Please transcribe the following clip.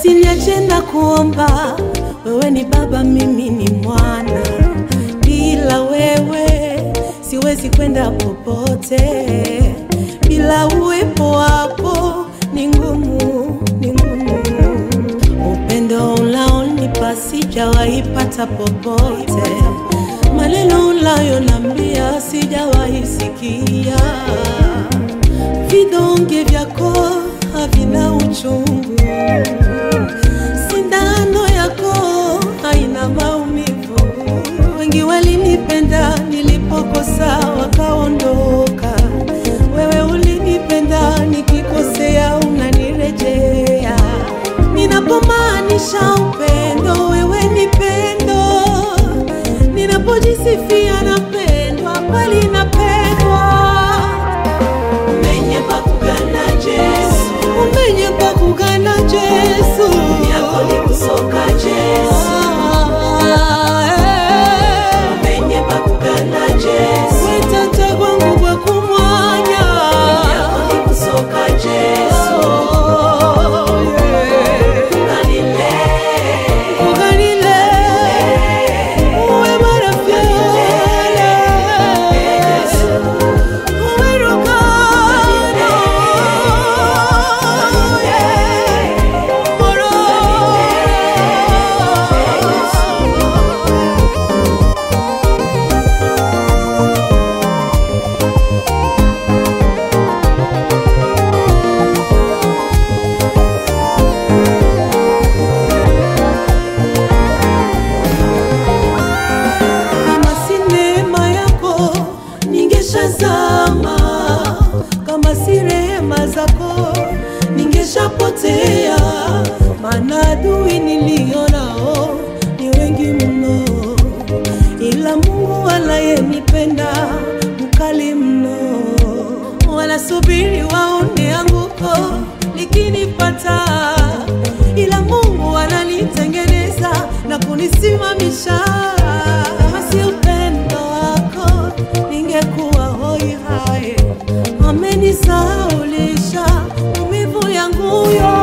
usiniache na kuomba, wewe ni baba, mimi ni mwana. Bila wewe siwezi kwenda popote, bila uwepo wako ni ngumu, ni ngumu. Upendo unaonipa sijawahi pata popote, maneno unayonambia sijawahi sikia, vidonge vyako havina uchungu, sindano yako haina maumivu. Wengi walinipenda nilipokosa wakaondoka, wewe ulinipenda nikikosea unanirejea. Ninapomaanisha upendo, wewe ni pendo. Ninapojisifia napendwa, kweli napendwa. Umenye pakugana Yesu Umenye pa kugana Yesu yako ni kusoka Yesu Ah, eh. Umenye pakugana Yesu Wetata kwangu kwa kumwanya yako ni kusoka Yesu Oh, yeah. Kanile Kuganile, uwe marafiki. Uwe rukano. Yeah. Moro. Kama si neema yako ningeshazama, kama si rehema zako ningeshapotea, maana adui nilionao ni wengi mno, ila Mungu anayenipenda mkali mno. Wanasubiri waone anguko likinipata, ila Mungu ananitengeneza na kunisimamisha. Kama si upendo wako ningekuwa hoi hai. Amenisaulisha maumivu yangu yote.